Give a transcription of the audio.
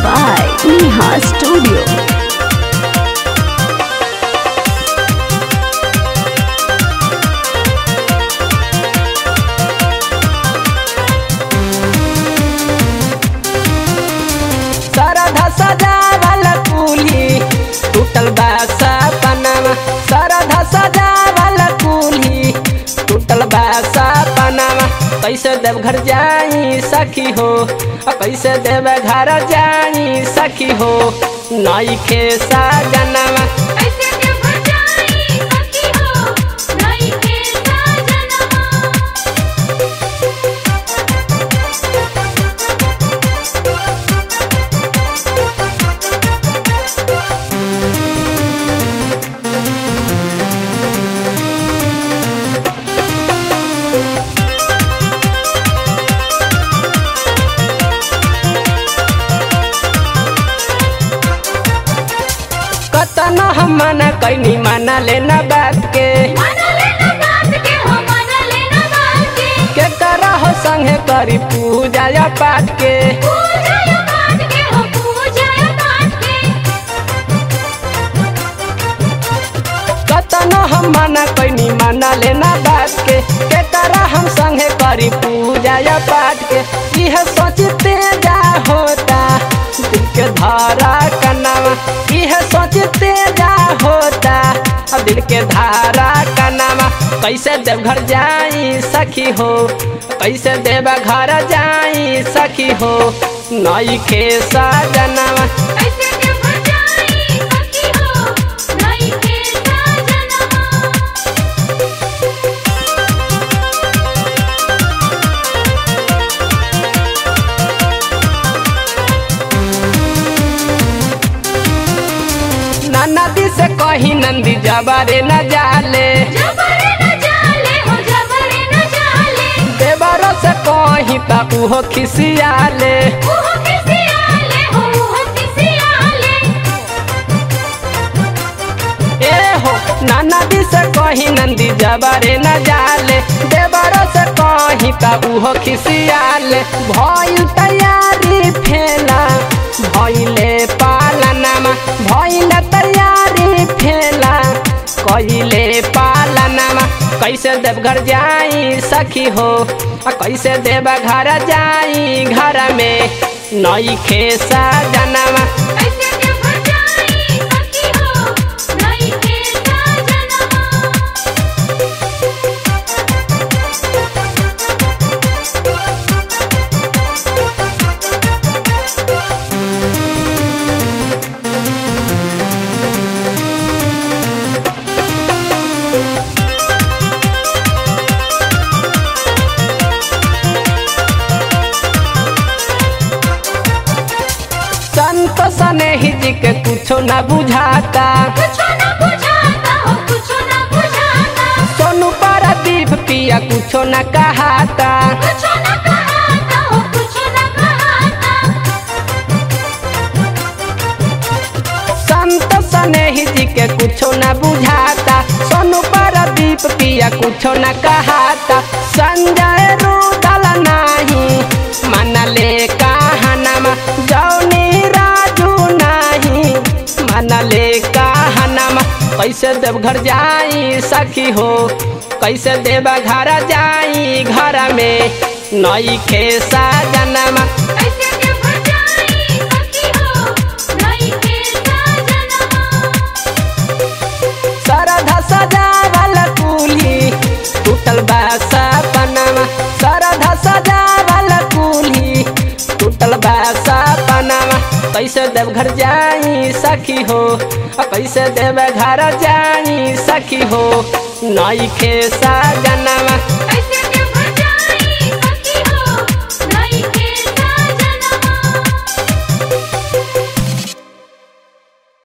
by Neha Studio. सरधा सजावल कुली टूटल बा सपनावा सरधा सजावल कुली टूटल बा सपनावा कैसे देव घर जाई सखी हो आ कैसे देव घर जाई सखी हो नई खे सजनवा ऐसे देव जाई सखी हो नई के सजनवा कतन हम मना कैनी माना लेना बात के मन लेना बात के हो मन लेना बात के के करा हो संगे करी पूजा या पाठ के पूजा या बात के हो पूजा या बात के कतनो हम मना कैनी माना लेना बात के के तरह हम संगे करी पूजा या पाठ के यह सोचते जा होता दिल के धारा कनावा यह सोचते जा होता अब दिल के धारा कनावा कैसे देवघर जाई सखी हो कैसे देव घर जाई सखी हो नई खे सजनवा ऐसे देव जाई सखी हो नई के सजनवा नदी से कहीं नंदी जबारे न जाले जबरे न जाले हो जबरे न जाले देवरो से कहीं ता उहो खिसियाले ओह किसी आले हो ओह किसी आले ए हो ना नदी से कहीं नंदी जबारे न जाले देवरो से कहीं ता उहो खिसियाले भइल तैयारी फेला भइले पालनमा भइल तैयारी फेला कइले पालनमा कैसे देवघर जाई सखी हो आ कैसे देव घर जाई घर में नई खे सजनवा ऐसे देव जाई सखी हो नई के सजनवा संत सनेही जी के कुछो न बुझाता कुछो न बुझाता हो कुछो न बुझाता सोनू पारादीप पिया कुछो न कहाता कुछो न कहाता हो कुछो न कहाता संत सनेही जी के कुछो न बुझाता सोनू पारादीप पिया कुछो न कहाता संजय रुदल नाही मनले कहनमा जौनी राजू नाही मनले कहनमा कैसे देवघर जाई सखी हो कैसे देव घर जाई घर में नई खे सजनमा ऐसे देव जाई सखी हो नई के सजनवा सरधा सजावल कुली टूटल बा सपनावा सरधा सजावल कुली टूटल बा सपनावा कैसे देवघर जाई सखी हो आ कैसे देव घर जाई सखी हो नई खे सजनवा